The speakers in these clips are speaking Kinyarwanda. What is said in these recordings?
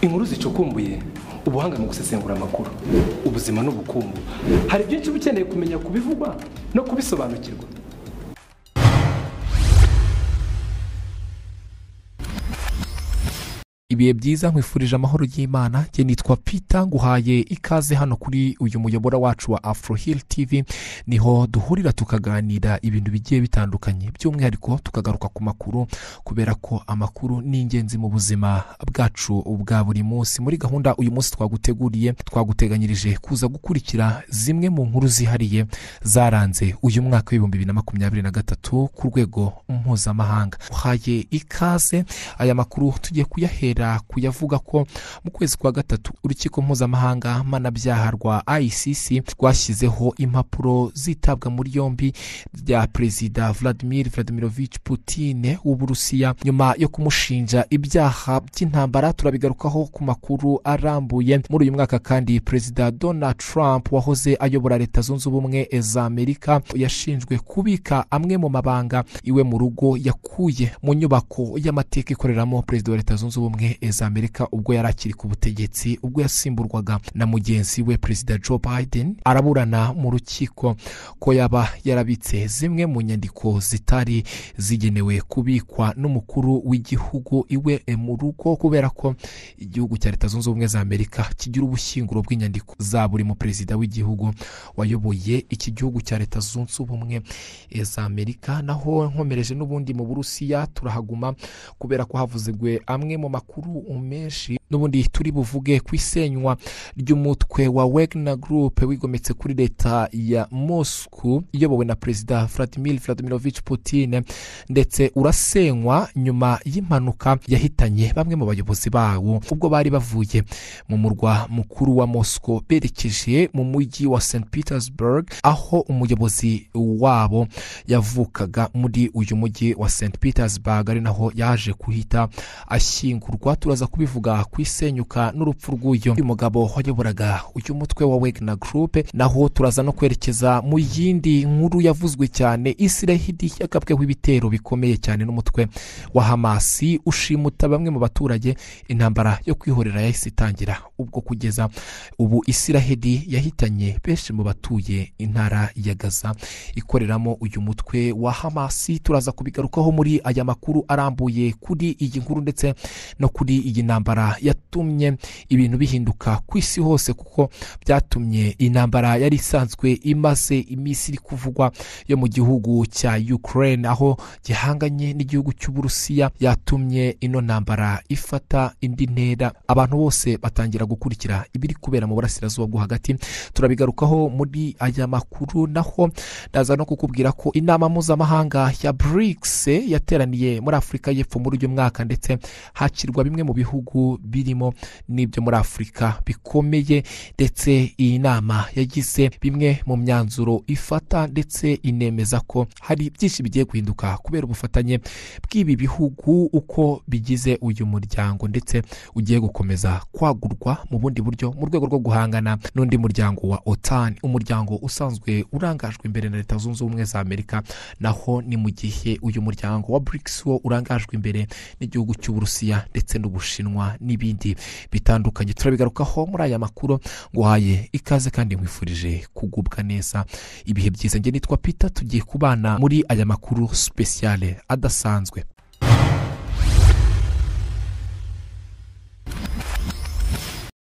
inkuru zicukumbuye ubuhanga mu gusesengura amakuru ubuzima n'ubukungu hari byinshi uba ukeneye kumenya ku bivugwa no kubisobanukirwa ibihe byiza nkwifurije amahoro y'imana njye nitwa pita nguhaye ikaze hano kuri uyu muyobora wacu wa afrohil tv niho duhurira tukaganira ibintu bigiye bitandukanye by'umwihariko tukagaruka ku makuru kubera ko amakuru ni ingenzi mu buzima bwacu bwa buri munsi muri gahunda uyu munsi twaguteguriye twaguteganyirije kuza gukurikira zimwe mu nkuru zihariye zaranze uyu mwaka w'ibihumbi bibiri na makumyabiri na gatatu ku rwego mpuzamahanga uhaye ikaze aya makuru tugiye kuyahera kuyavuga ko mu kwezi kwa gatatu urukiko mpuzamahanga mpanabyaha rwa ICC rwashyizeho impapuro zitabwa muri yombi bya perezida Vladimir Vladimirovich Putin w'uburusiya nyuma yo kumushinja ibyaha by'intambara turabigarukaho ku makuru arambuye muri uyu mwaka kandi perezida Donald Trump wahoze ayobora leta zunze ubumwe za amerika yashinjwe kubika amwe mu mabanga iwe mu rugo yakuye mu nyubako y'amateka ikoreramo perezida wa leta zunze ubumwe za amerika ubwo yari akiri ku butegetsi ubwo yasimburwaga na mugenzi we perezida joe biden araburana mu rukiko ko yaba yarabitse zimwe mu nyandiko zitari zigenewe kubikwa n'umukuru w'igihugu iwe mu rugo kubera ko igihugu cya leta zunze ubumwe za amerika kigira ubushyinguro bw'inyandiko za buri mu perezida w'igihugu wayoboye iki gihugu cya leta zunze ubumwe za amerika naho nkomereje n'ubundi mu burusiya turahaguma kubera ko havuzegwe amwe mu makuru menshi n'ubundi turi buvuge ku isenywa ry'umutwe wa wegna group wigometse kuri leta ya moscou iyobowe na perezida vladimir vladimirovich putin ndetse urasenywa nyuma y'impanuka yahitanye bamwe mu bayobozi bawo ubwo bari bavuye mu murwa mukuru wa moscou berekeje mu mujyi wa st petersburg aho umuyobozi wabo yavukaga muri uyu mujyi wa st petersburg ari naho yaje kuhita ashyingurwa turaza kubivuga ku isenyuka n'urupfu rw'uyu uyu mugabo wayoboraga uyu mutwe wa wegna group naho turaza no kwerekeza mu yindi nkuru yavuzwe cyane isirahidi yagabweho ibitero bikomeye cyane n'umutwe wa hamasi ushimuta bamwe mu baturage intambara yo kwihorera yahise itangira ubwo kugeza ubu isirahidi yahitanye benshi mu batuye intara ya gaza ikoreramo uyu mutwe wa hamasi turaza kubigarukaho muri aya makuru arambuye kuri iyi nkuru ndetse no kuri iyi ntambara yatumye ibintu bihinduka ku isi hose kuko byatumye intambara yari isanzwe imaze iminsi iri kuvugwa yo mu gihugu cya ukraine aho gihanganye n'igihugu cy'uburusiya yatumye ino ntambara ifata indi ntera abantu bose batangira gukurikira ibiri kubera mu burasirazuba bwo hagati turabigarukaho muri aya makuru naho ndaza no kukubwira ko inama mpuzamahanga ya brics yateraniye muri afurika y'epfo muri uyu mwaka ndetse hakirwa bimwe mu bihugu birimo n'ibyo muri afurika bikomeye ndetse iyi nama yagize bimwe mu myanzuro ifata ndetse inemeza ko hari byinshi bigiye guhinduka kubera ubufatanye bw'ibi bihugu uko bigize uyu muryango ndetse ugiye gukomeza kwagurwa mu bundi buryo mu rwego rwo guhangana n'undi muryango wa otan umuryango usanzwe urangajwe imbere na leta zunze ubumwe za amerika naho ni mu gihe uyu muryango wa brics wo urangajwe imbere n'igihugu cy'uburusiya ndetse n'ubushinwa n'ibindi bitandukanye turabigarukaho muri aya makuru nguhaye ikaze kandi nkwifurije kugubwa neza ibihe byiza njye nitwa pita tugiye kubana muri aya makuru sipesiyale adasanzwe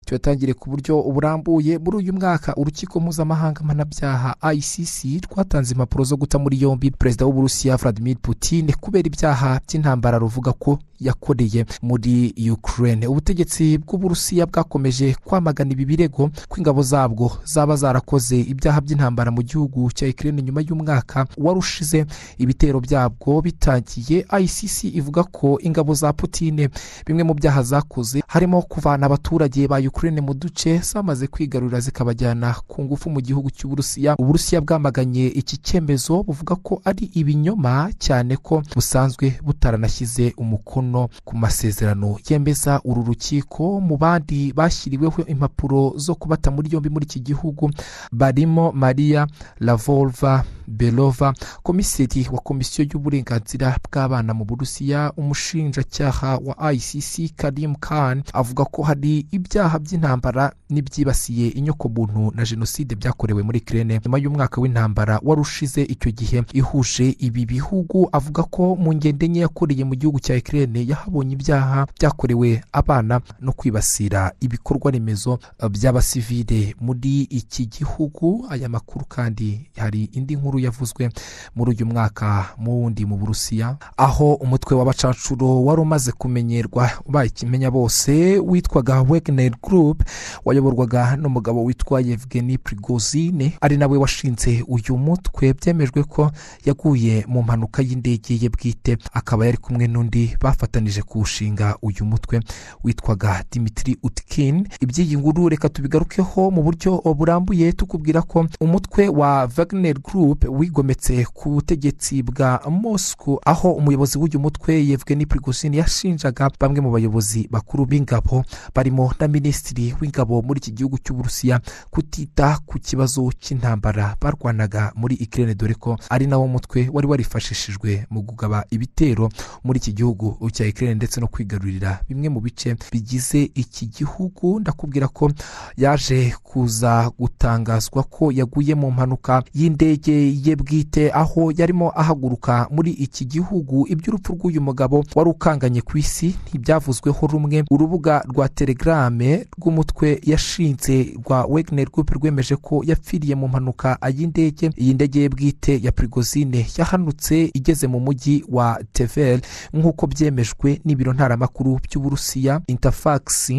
tuyatangiye ku buryo burambuye muri uyu mwaka urukiko mpuzamahanga mpanabyaha ICC rwatanze impapuro zo guta muri yombi perezida w'uburusiya Vladimir Putin kubera ibyaha by'intambara ruvuga ko yakoreye muri Ukraine ubutegetsi bw'uburusiya bwakomeje kwamagana ibi birego ko ingabo zabwo zaba zarakoze ibyaha by'intambara mu gihugu cya Ukraine nyuma y'umwaka warushize ibitero byabwo bitangiye ICC ivuga ko ingabo za Putin bimwe mu byaha zakoze harimo kuvana abaturage ba Ukraine ukraine mu duce zamaze kwigarurira zikabajyana ku ngufu mu gihugu cy'uburusiya uburusiya bwamaganye iki cyemezo buvuga ko ari ibinyoma cyane ko busanzwe butaranashyize umukono ku masezerano yemeza uru rukiko mu bandi bashyiriweho impapuro zo kubata muri yombi muri iki gihugu barimo maria lavolva belova komiseri wa komisiyo y'uburenganzira bw'abana mu burusiya umushinjacyaha wa icc karim khan avuga ko hari ibyaha by'intambara n'ibyibasiye inyokomuntu na jenoside byakorewe muri kirene nyuma y'umwaka w'intambara wari ushize icyo gihe ihuje ibi bihugu avuga ko mu ngendo enye yakoreye mu gihugu cya kirene yahabonye ibyaha byakorewe abana no kwibasira ibikorwa remezo eh, by'abasivile muri iki gihugu aya makuru kandi hari indi nkuru yavuzwe muri uyu mwaka mu wundi mu burusiya aho umutwe w'abacancuro wari umaze kumenyerwa bakimenya bose witwaga wegner group wayoborwaga n'umugabo witwa yevgeni prigozine ari nawe washinze uyu mutwe byemejwe ko yaguye mu mpanuka y'indege ye bwite akaba yari kumwe n'undi bafatanije kuwushinga uyu mutwe witwaga dimitri utkin iby'iyi nguru reka tubigarukeho mu buryo burambuye tukubwira ko umutwe wa wagner group wigometse ku butegetsi bwa moscow aho umuyobozi w'uyu mutwe yevgeni prigozhin yashinjaga bamwe mu bayobozi bakuru b'ingabo barimo na minisitiri w'ingabo muri iki gihugu cy'uburusiya kutita ku kibazo cy'intambara barwanaga muri ikirere dore ko ari nawo mutwe wari warifashishijwe mu kugaba ibitero muri iki gihugu cya ikirere ndetse no kwigarurira bimwe mu bice bigize iki gihugu ndakubwira ko yaje kuza gutangazwa ko yaguye mu mpanuka y'indege ye bwite aho yarimo ahaguruka muri iki gihugu iby'urupfu rw'uyu mugabo wari ukanganye ku isi ntibyavuzweho rumwe urubuga rwa telegrame rw'umutwe yashinze rwa wegner group rwemeje ko yapfiriye mu mpanuka y'indege iyi ndege ye bwite ya prigozine yahanutse igeze mu mujyi wa tevel nk'uko byemejwe n'ibiro ntaramakuru by'uburusiya interfax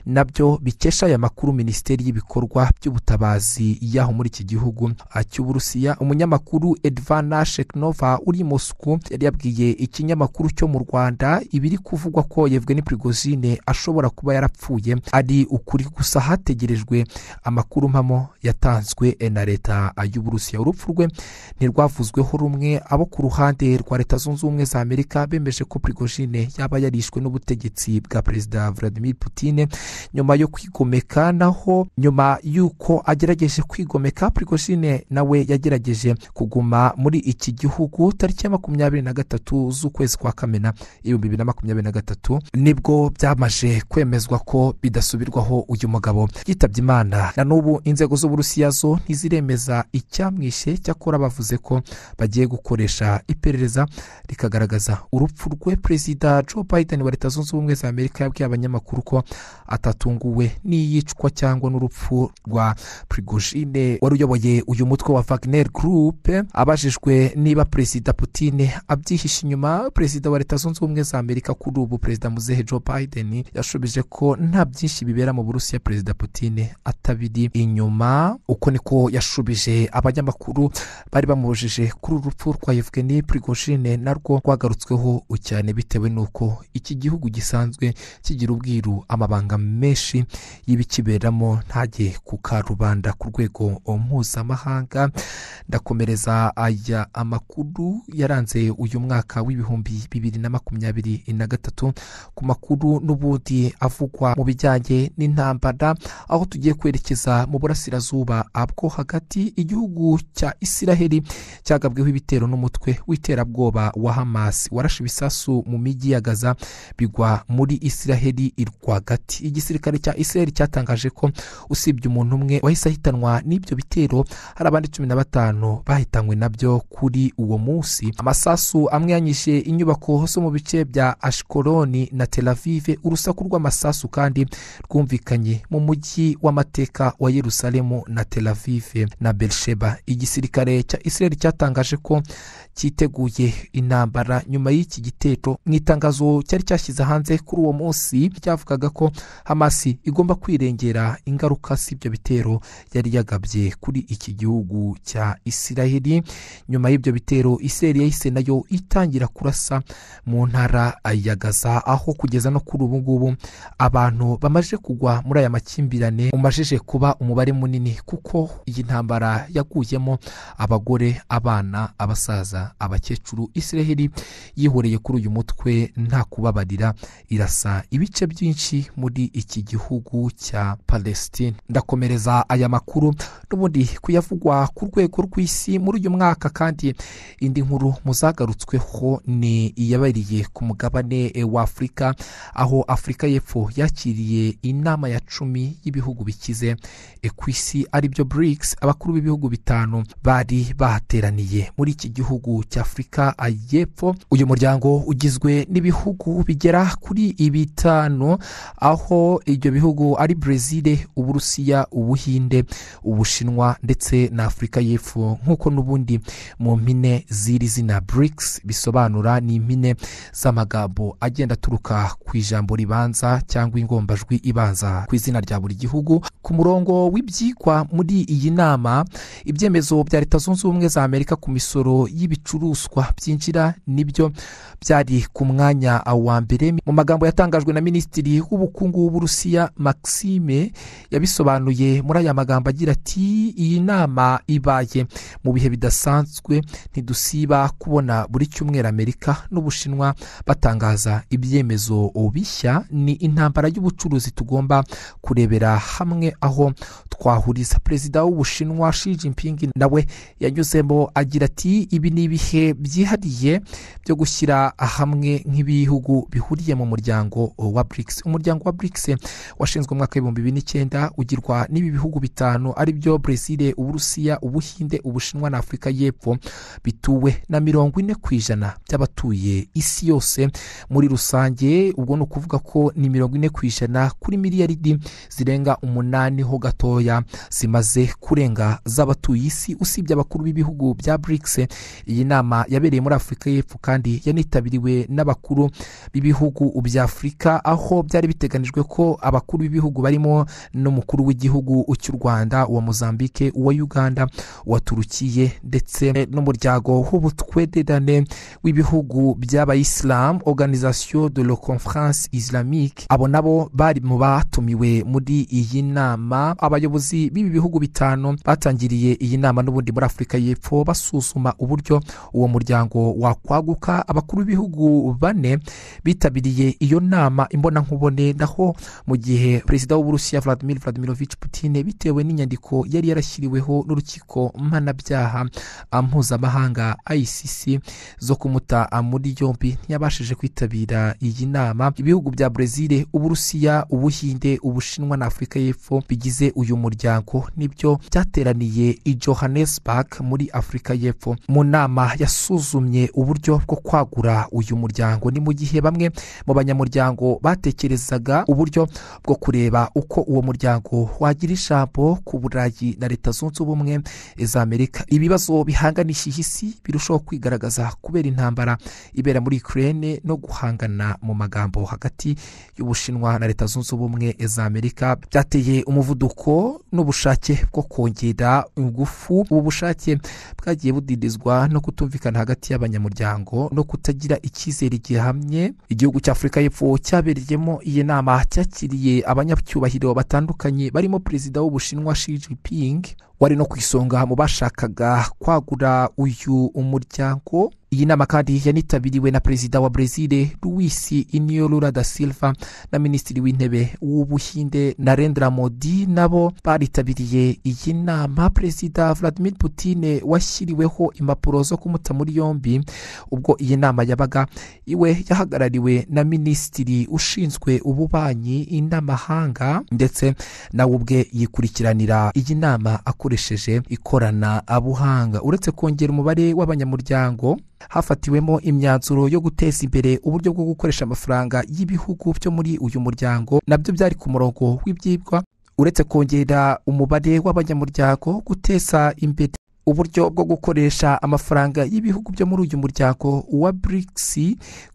nabyo bikesha aya makuru minisiteri y'ibikorwa by'ubutabazi y'aho muri iki gihugu ah, cy'uburusiya umunyamakuru edvana sheknova uri i mosku yari yabwiye ikinyamakuru cyo mu rwanda ibiri kuvugwa ko yevgeni prigozine ashobora kuba yarapfuye ari ukuri gusa hategerejwe amakuru mpamo yatanzwe eh, na leta ah, y'uburusiya urupfu rwe ntirwavuzweho rumwe abo ku ruhande rwa leta zunze ubumwe za amerika bemeje ko prigozine yaba yarishwe n'ubutegetsi bwa perezida vladimir putine nyuma yo kwigomeka naho nyuma y'uko agerageje kwigomeka prigozine nawe yagerageje kuguma muri iki gihugu tariki ya makumyabiri na gatatu z'ukwezi kwa kamena ibihumbi bibiri na makumyabiri na gatatu nibwo byamaze kwemezwa ko bidasubirwaho uyu mugabo yitabye imana na n'ubu inzego z'uburusiya zo ntiziremeza icyamwishe cyakora bavuze ko bagiye gukoresha iperereza rikagaragaza urupfu rwe perezida joe biden wa leta zunze ubumwe za amerika yabwiye abanyamakuru ko atatunguwe n'iyicwa cyangwa n'urupfu rwa prigozine wari uyoboye uyu mutwe wa wagner group abajijwe niba perezida putine abyihishe inyuma perezida wa leta zunze ubumwe za amerika kuri ubu perezida muzehe joe biden yashubije ko nta byinshi bibera mu burusiya perezida putine atabiri inyuma uko niko yashubije abanyamakuru bari bamubujije kuri uru rupfu rwa yevgeni prigozine narwo rwagarutsweho cyane bitewe n'uko iki gihugu gisanzwe kigira ubwiru amabanga menshi y'ibikiberamo ntajye ku karubanda ku rwego mpuzamahanga ndakomereza aya amakuru yaranze uyu mwaka w'ibihumbi bibiri na makumyabiri na gatatu ku makuru n'ubundi avugwa mu bijyanye n'intambara aho tugiye kwerekeza mu burasirazuba bwo hagati igihugu cya isiraheli cyagabweho ibitero n'umutwe w'iterabwoba wa hamas warashe ibisasu mu mijyi ya gaza bigwa muri isiraheli rwagati igisirikare cya isiraheli cyatangaje ko usibye umuntu umwe wahise ahitanwa n'ibyo bitero hari abandi cumi na batanu bahitanywe nabyo kuri uwo munsi amasasu amwe yanyishe inyubako zo mu bice bya ashikoroni na tel avive urusaku rw'amasasu kandi rwumvikanye mu mujyi w'amateka wa yerusalemu na tel avive na berisheba igisirikare cya isiraheli cyatangaje ko cyiteguye intambara nyuma y'iki gitero mu itangazo cyari cyashyize hanze kuri uwo munsi ryavugaga ko hamasi igomba kwirengera ingaruka z'ibyo bitero yari yagabye kuri iki gihugu cya isiraheli nyuma y'ibyo bitero isiraheli yahise nayo itangira kurasa mu ntara ya gaza aho kugeza no kuri ubu ngubu abantu bamaze kugwa muri aya makimbirane amakimbirane umajije kuba umubare munini kuko iyi ntambara yaguyemo abagore abana abasaza abakecuru isiraheli yihoreye kuri uyu mutwe nta kubabarira irasa ibice byinshi muri iki gihugu cya palestine ndakomereza aya makuru n'ubundi kuyavugwa ku rwego rw'isi muri uyu mwaka kandi indi nkuru muzagarutsweho ni iyabariye ku mugabane wa afurika aho afurika y'epfo yakiriye inama ya cumi y'ibihugu bikize e, ku isi aribyo brics abakuru b'ibihugu bitanu bari bahateraniye muri iki gihugu cya afurika y'epfo uyu muryango ugizwe n'ibihugu bigera kuri bitanu aho ibyo bihugu ari brezil uburusiya ubuhinde ubushinwa ndetse na afurika y'epfo nk'uko n'ubundi mu mpine z'iri zina brics bisobanura ni impine z'amagambo agenda aturuka ku ijambo ribanza cyangwa ingombajwi ibanza ku izina rya buri gihugu ku murongo w'ibyigwa muri iyi nama ibyemezo bya leta zunze ubumwe za amerika ku misoro y'ibicuruzwa byinjira nibyo byari ku mwanya wa mbere mu magambo yatangajwe na minisitiri w'ubukungu w'uburusiya maxime yabisobanuye muri aya magambo agira ati iyi nama ibaye mu bihe bidasanzwe ntidusiba kubona buri cyumweru amerika n'ubushinwa batangaza ibyemezo bishya ni intambara y'ubucuruzi tugomba kurebera hamwe aho twahuriza perezida w'ubushinwa Xi Jinping nawe yanyuzemo agira ati ibi ni ibihe byihariye byo gushyira hamwe nk'ibihugu bihuriye mu muryango wa BRICS umuryango wa BRICS washinzwe umwaka w'ibihumbi bibiri n'icyenda ugirwa n'ibi bihugu bitanu aribyo Brazil uburusiya ubuhinde ubushinwa na afurika y'epfo bituwe na mirongo ine ku ijana by'abatuye isi yose muri rusange ubwo ni ukuvuga ko ni mirongo ine ku ijana kuri miliyaridi zirenga umunani ho gatoya zimaze kurenga z'abatuye isi usibye abakuru b'ibihugu bya BRICS iyi nama yabereye muri afurika y'epfo kandi yanitabiriwe n'abakuru b'ibihugu bya afurika aho byari biteganijwe ko abakuru b'ibihugu barimo n'umukuru w'igihugu cy'u rwanda uwa mozambique uwa uganda uwa turukiye ndetse n'umuryango w'ubutwererane w'ibihugu by'abayisilamu organisation de la conference islamique abo nabo bari mu batumiwe muri iyi nama abayobozi b'ibi bihugu bitanu batangiriye iyi nama n'ubundi muri afurika y'epfo basuzuma uburyo uwo muryango wakwaguka abakuru b'ibihugu bane bitabiriye iyo nama imbonankubone naho mu gihe perezida w'uburusiya vladimir vladimirovich putin bitewe n'inyandiko yari yarashyiriweho n'urukiko mpanabyaha mpuzamahanga icc zo kumuta muri yombi ntiyabashije kwitabira iyi nama ibihugu bya brezil uburusiya ubuhinde ubushinwa na afurika y'epfo bigize uyu muryango nibyo byateraniye i johannesburg muri afurika y'epfo mu nama yasuzumye uburyo bwo kwagura uyu muryango ni mu gihe bamwe mu banyamuryango batekerezaga uburyo bwo kureba uko uwo muryango wagira ijambo ku burayi na leta zunze ubumwe za amerika ibibazo bihanganishije isi birushaho kwigaragaza kubera intambara ibera muri ukraine no guhangana mu magambo hagati y'ubushinwa na leta zunze ubumwe za amerika byateye umuvuduko n'ubushake bwo kongera ingufu ubu bushake bwagiye budidizwa no kutumvikana hagati y'abanyamuryango no kutagira icyizere gihamye igihugu cya afurika y'epfo cyabereyemo iyi nama cyakiriye abanyacyubahiro batandukanye barimo perezida w'ubushinwa Xi Jinping wari no ku isonga mu bashakaga kwagura uyu umuryango iyi nama kandi yanitabiriwe na perezida wa brezil luis inio lula da silva na minisitiri w'intebe w'ubuhinde narendra modi nabo baritabiriye iyi nama perezida vladimir putin washyiriweho impapuro zo kumuta muri yombi ubwo iyi nama yabaga iwe yahagarariwe na minisitiri ushinzwe ububanyi n'amahanga ndetse nawe ubwe yikurikiranira iyi nama akoresheje ikoranabuhanga uretse kongera umubare w'abanyamuryango hafatiwemo imyanzuro yo guteza imbere uburyo bwo gukoresha amafaranga y'ibihugu byo muri uyu muryango nabyo byari ku murongo w'ibyibwa uretse kongera umubare w'abanyamuryango guteza imbere uburyo bwo gukoresha amafaranga y'ibihugu byo muri uyu muryango wa BRICS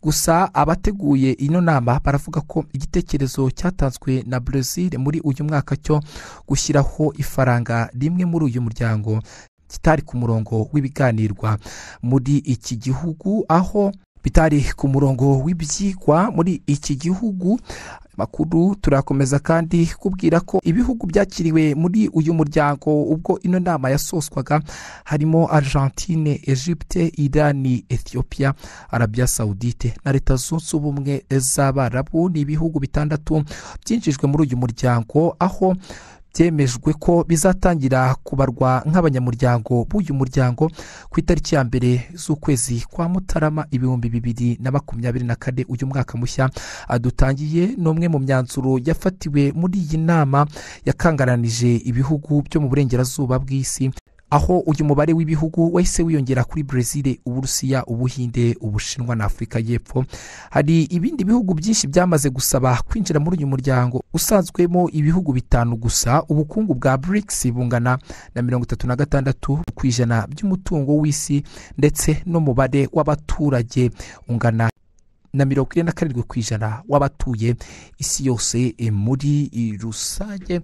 gusa abateguye ino nama baravuga ko igitekerezo cyatanzwe na Brazil muri uyu mwaka cyo gushyiraho ifaranga rimwe muri uyu muryango kitari ku murongo w'ibiganirwa muri iki gihugu aho bitari ku murongo w'ibyigwa muri iki gihugu makuru turakomeza kandi kubwira ko ibihugu byakiriwe muri uyu muryango ubwo ino nama yasoswaga harimo argentine egypte irani ethiopia arabia saudite na leta zunze ubumwe z'abarabu ni ibihugu bitandatu byinjijwe muri uyu muryango aho byemejwe ko bizatangira kubarwa nk'abanyamuryango b'uyu muryango ku itariki ya mbere z'ukwezi kwa mutarama ibihumbi bibiri na makumyabiri na kane uyu mwaka mushya adutangiye ni umwe mu myanzuro yafatiwe muri iyi nama yakangaranije ibihugu byo mu burengerazuba bw'isi aho uyu mubare w'ibihugu wahise wiyongera kuri brezil uburusiya ubuhinde ubushinwa na afurika y'epfo hari ibindi bihugu byinshi byamaze gusaba kwinjira muri uyu muryango usanzwemo ibihugu bitanu gusa ubukungu bwa brics bungana na mirongo itatu na gatandatu ku ijana by'umutungo w'isi ndetse n'umubare w'abaturage ungana na mirongo ine na karindwi ku ijana w'abatuye isi yose eh, muri rusange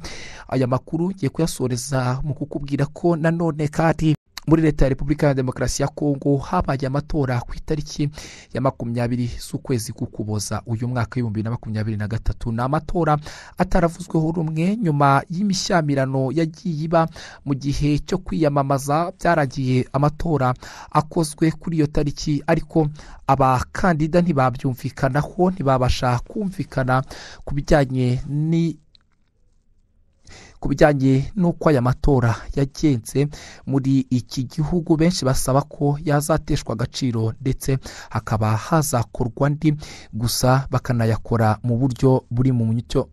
aya makuru ngiye kuyasoreza mu kukubwira ko nanone kandi muri leta ya repubulika ya demokarasi ya kongo habaye amatora ku itariki ya makumyabiri z'ukwezi k'ukuboza uyu mwaka w'ibihumbi bibiri na makumyabiri na gatatu ni amatora ataravuzweho rumwe nyuma y'imishyamirano yagiye iba mu gihe cyo kwiyamamaza byaragiye amatora akozwe kuri iyo tariki ariko abakandida ntibabyumvikanaho ntibabasha kumvikana ku bijyanye ni ku bijyanye n'uko aya matora yagenze muri iki gihugu benshi basaba ko yazateshwa agaciro ndetse hakaba hazakorwa andi gusa bakanayakora mu buryo buri mu mucyo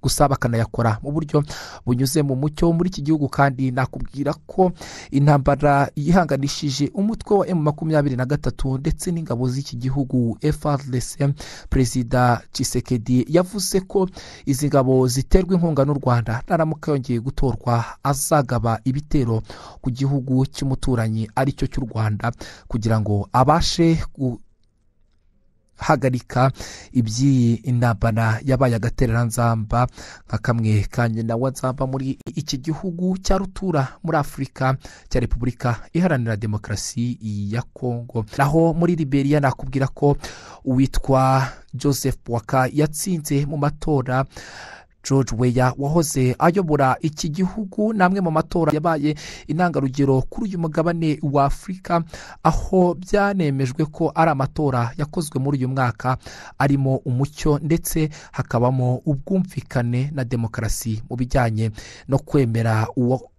gusa bakanayakora mu buryo bunyuze mu mucyo muri iki gihugu kandi nakubwira ko intambara yihanganishije umutwe wa emu makumyabiri na gatatu ndetse n'ingabo z'iki gihugu FRDC perezida Tshisekedi yavuze ko izi ngabo ziterwa inkunga n'u Rwanda naramuka yongeye gutorwa azagaba ibitero ku gihugu cy'umuturanyi aricyo cy'u Rwanda kugira ngo abashe gu- hagarika iby'iyi intambara yabaye agatereranzamba nka kamwe ka nyina wa nzamba muri iki gihugu cya rutura muri afurika cya repubulika iharanira demokarasi ya kongo naho muri liberiya nakubwira ko uwitwa joseph waka yatsinze mu matora george weya wahoze ayobora iki gihugu ni amwe mu matora yabaye intangarugero kuri uyu mugabane wa afurika aho byanemejwe ko ari amatora yakozwe muri uyu mwaka arimo umucyo ndetse hakabamo ubwumvikane na demokarasi mu bijyanye no kwemera uwo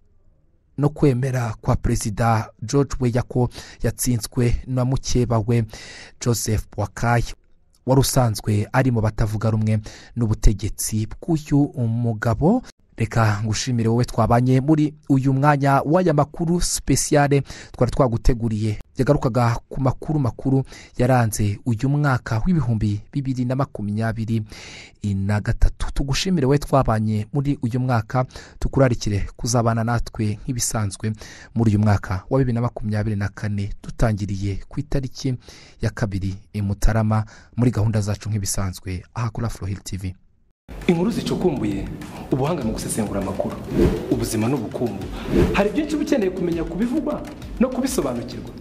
no kwemera kwa perezida george weya ko yatsinzwe na mukeba we joseph wakayi wari usanzwe ari mu batavuga rumwe n'ubutegetsi bw'uyu mugabo reka ngushimire wowe twabanye muri uyu mwanya w'aya makuru sipesiyale twari twaguteguriye yagarukaga ku makuru makuru yaranze uyu mwaka w'ibihumbi bibiri na makumyabiri na gatatu tugushimire wowe twabanye muri uyu mwaka tukurarikire kuzabana natwe nk'ibisanzwe muri uyu mwaka wa bibiri na makumyabiri na kane dutangiriye ku itariki ya kabiri i mutarama muri gahunda zacu nk'ibisanzwe aha kuri afrohil tv inkuru zicukumbuye ubuhanga mu gusesengura amakuru ubuzima n'ubukungu hari byinshi uba ukeneye kumenya kubivugwa no kubisobanukirwa